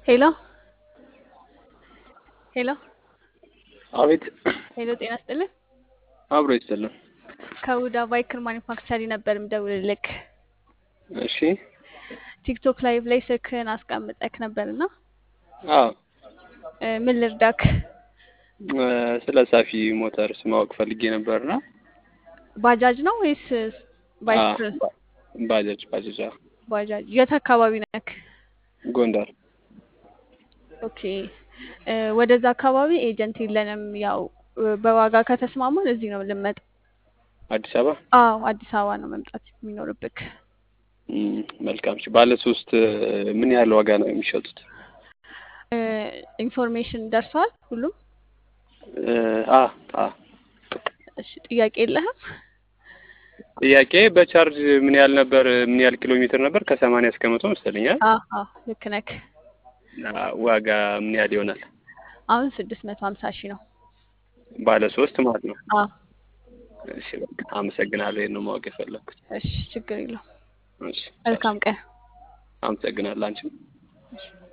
ሄሎ ሄሎ አቤት ሄሎ፣ ጤና ስጥልን። አብሮ ይስጥልን። ከሁዳ ባይክር ማኒፋክቸሪ ነበር ምደውልልክ። እሺ ቲክቶክ ላይቭ ላይ ስልክህን አስቀምጠክ ነበርና አዎ እ ምን ልርዳክ? እ ስለ ሳፊ ሞተርስ ማወቅ ፈልጌ ነበርና ባጃጅ ነው ወይስ ባይክ? አ፣ ባ- ባጃጅ ባጃጅ አዎ። ባጃጅ። የት አካባቢ ነክ? ጎንደር ኦኬ እ ወደዛ አካባቢ ኤጀንት የለንም። ያው እ በዋጋ ከተስማማን እዚህ ነው ልመጣ። አዲስ አበባ አዎ አዲስ አበባ ነው መምጣት የሚኖርብክ። እም፣ መልካም እሺ። ባለ ሶስት እ ምን ያህል ዋጋ ነው የሚሸጡት? እ ኢንፎርሜሽን ደርሷል ሁሉም? እ አ አ እሺ ጥያቄ የለህም? ጥያቄ በቻርጅ ምን ያህል ነበር? ምን ያህል ኪሎ ሜትር ነበር? ከሰማንያ እስከ መቶ መሰለኛል። አዎ አዎ ልክ ነክ። አ፣ ዋጋ ምን ያህል ይሆናል? አሁን ስድስት መቶ ሀምሳ ሺህ ነው። ባለ ሶስት ማለት ነው። አዎ እሺ በቃ አመሰግናለሁ። ይሄን ነው ማወቅ የፈለኩት። እሺ ችግር የለውም። እሺ መልካም ቀን። አመሰግናለሁ አንቺም